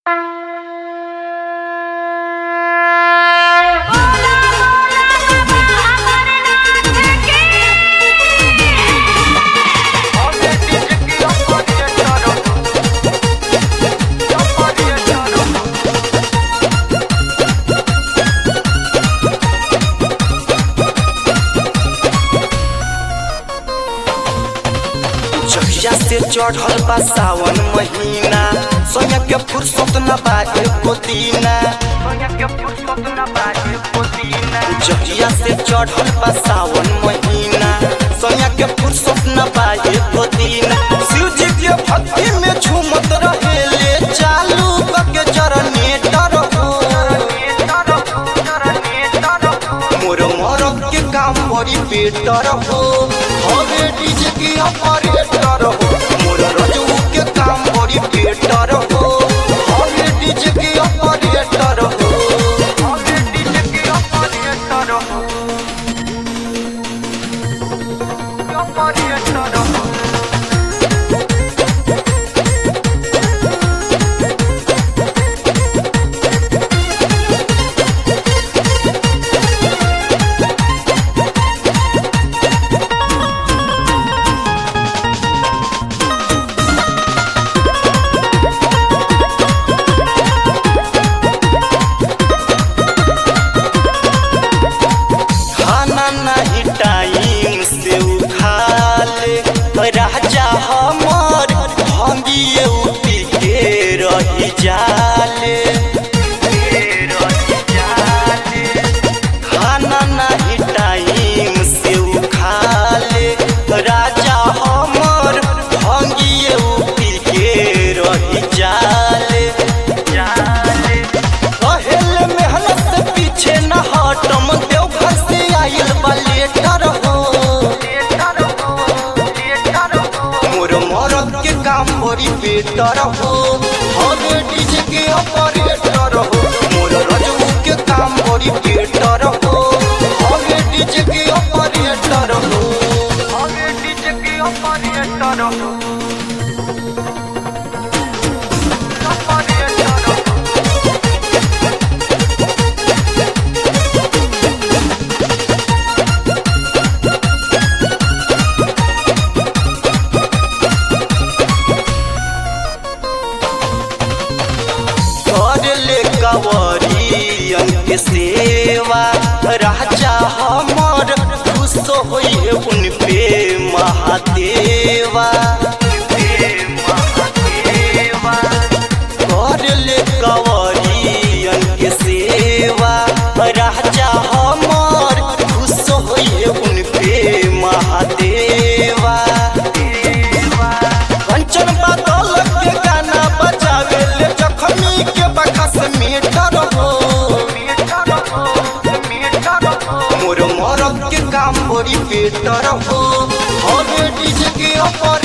चढ़ल बा सावन महीना सोया के फुर्सत न बा एको दीना जहिया से चढ़ल बा सावन महीना सोया के फुर्सत न बा एको दीना शिव जी के भक्ति में झूमत रहेले चालू के जनरेटर हो मोर मरद के काम बड़ी बेटर हो हवे डीजे के ऑपरेटर हो मोर रजू के काम बड़ी बेटर हो हवे डीजे के ऑपरेटर हो हवे डीजे के ऑपरेटर हो ऑपरेटर हो खाना नहीं टाइम से उखाले राजा हमर भंगिए उठी के रही जाले खाना नहीं टाइम से उखाले राजा हमर भंगिए उठी के रही जाले जाले पहले मेहनत से पीछे न हटम देवघर से आइल बा लेटर हो मोर मरद के काम बड़ी बेटर हो हवे डीजे के ऑपरेटर हो मोर रजू के काम बड़ी बेटर हो हवे डीजे के ऑपरेटर हो हवे डीजे के ऑपरेटर हो ऑपरेटर हो कर ले कवरियन के सेवा राजा हमर खुश होई उन पे महादेवा कर ले कवरियन के सेवा राजा हमर खुश होई उन पे महादेवा कंचन बादल के गाना बजावे ले जखमी के बखस मीटर हो मोर मरद के काम बड़ी बेटर हो हवे डीजे के ऊपर